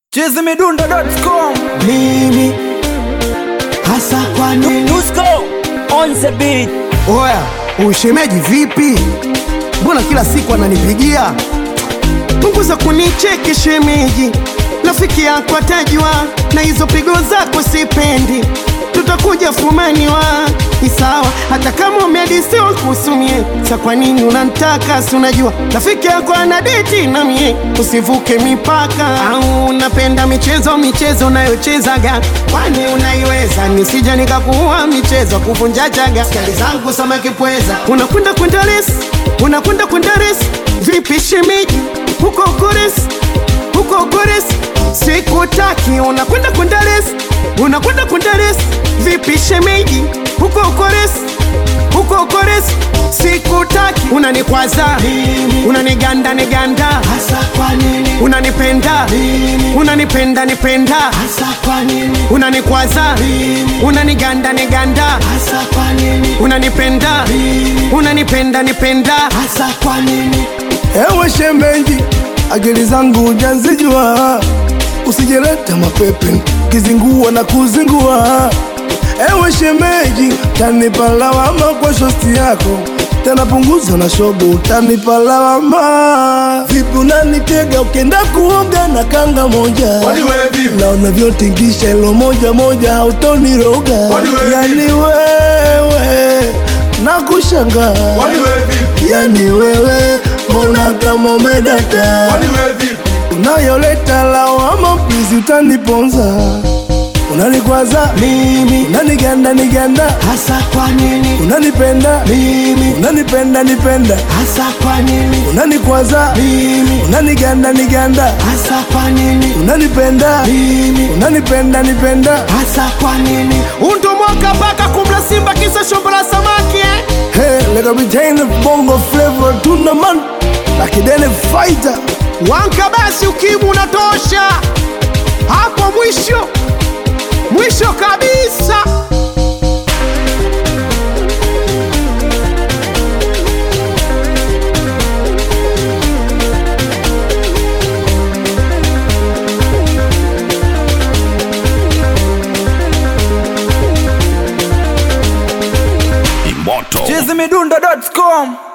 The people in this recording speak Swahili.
chizimidundo.com mimi hasa kwa nini Dusko on the beat. oya ushemeji vipi mbona kila siku ananipigia punguza kunicheki shemeji rafiki yako atajua na hizo pigo zako sipendi tutakuja fumaniwa ni sawa hata kama umeadisiwa kusumie sa kwa nini unantaka si unajua rafiki yako ana deti na mie usivuke mipaka au unapenda michezo michezo unayochezaga kwani unaiweza nisija nikakuua michezo kuvunja chaga skali zangu samaki pweza unakwenda kwenda resi unakwenda kwenda resi vipi shemeji huko kores huko kores sikutaki unakwenda kwenda resi unakwenda kwenda resi vipi shemeji huko kores huko kores sikutaki unanikwaza unaniganda niganda Hasa kwa nini? unanipenda unanipenda nipenda Hasa kwa nini? unanikwaza unaniganda niganda Hasa kwa nini? unanipenda unanipenda nipenda Hasa kwa nini? Ewe shemeji, akili zangu hujazijua, usijeleta mapepe kizingua na kuzingua. Ewe shemeji, tanipa lawama kwa shosti yako, tena punguza na shobo, utanipa lawama. Vipi unanitega ukienda kuoga na kanga moja, na unavyotingisha ilo moja moja, hautoniroga yani wewe nakushangaa yani wewe mbona kama umedata unayoleta lawama pizi utaniponza unanikwaza mimi unaniganda niganda Hasa kwa nini? unanipenda mimi unanipenda nipenda Hasa kwa nini? unanikwaza mimi unaniganda niganda Hasa kwa nini? unanipenda mimi unanipenda nipenda Hasa kwa nini? untomoka mpaka kumla simba kisa shombo la samaki eh? hey, let me retain the bongo flavor tuna man lakidene fighter wanka basi ukimu unatosha hapo mwisho mwisho kabisa chizimidundo.com